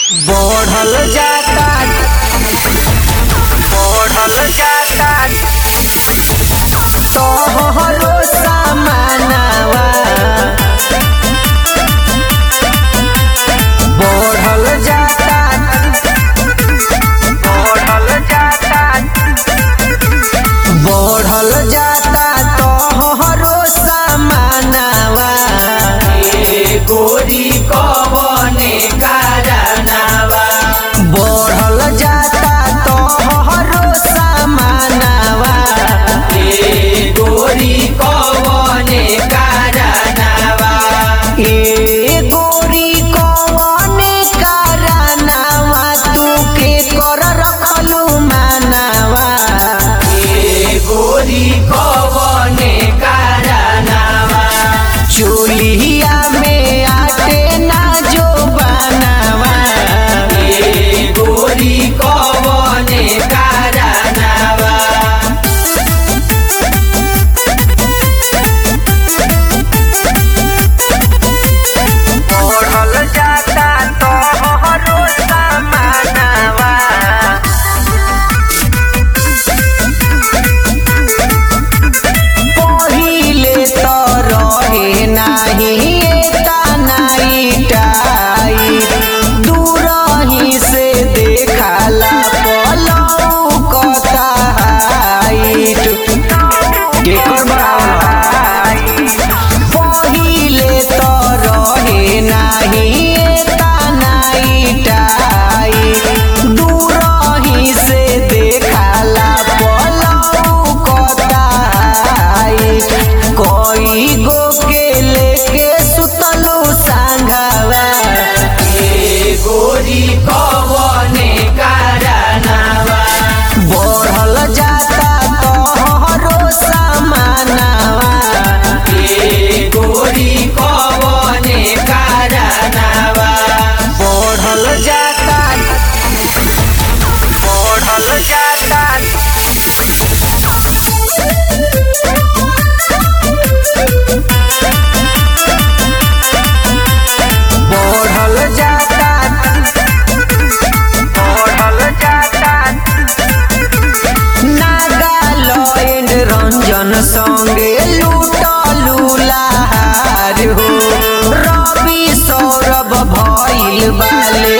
बढ़ल जाता बढ़ल जाता तोहरो सामानवा बढ़ल जाता बढ़ल जाता बढ़ल जाता तोहरो सामानवा ए गोरी कवने कारनावा बढ़ल जाता तोहरो सामानवा ए गोरी कवने कारनावा ए गोरी कवने कारनावा तू के कर रखलू मानवा ए गोरी कवने कारनावा चूल्हिया में आटे ना जो बनावा ए गोरी कवने कारनावा बढ़ल जाता तोहरो सामानवा पहिले त रहे नाही एता नाही टाई दूरही से देखाला पलौ कता हाइट केकर बराबर पहिले त रहे नाही एता नाही टाई दूरही से देखाला पलौ कता हाइट कोई गो के लेके सुतलू सांघावा ए गोरी कवने कारनावा बढ़ल जाता तोहरो सामानवा ए गोरी कवने कारनावा बढ़ल जाता बढ़ल जाता बढ़ल जाता बढ़ल जाता नागालैंड रंजन संगे लूटलू लहार हो रवि सौरभ भइल बाले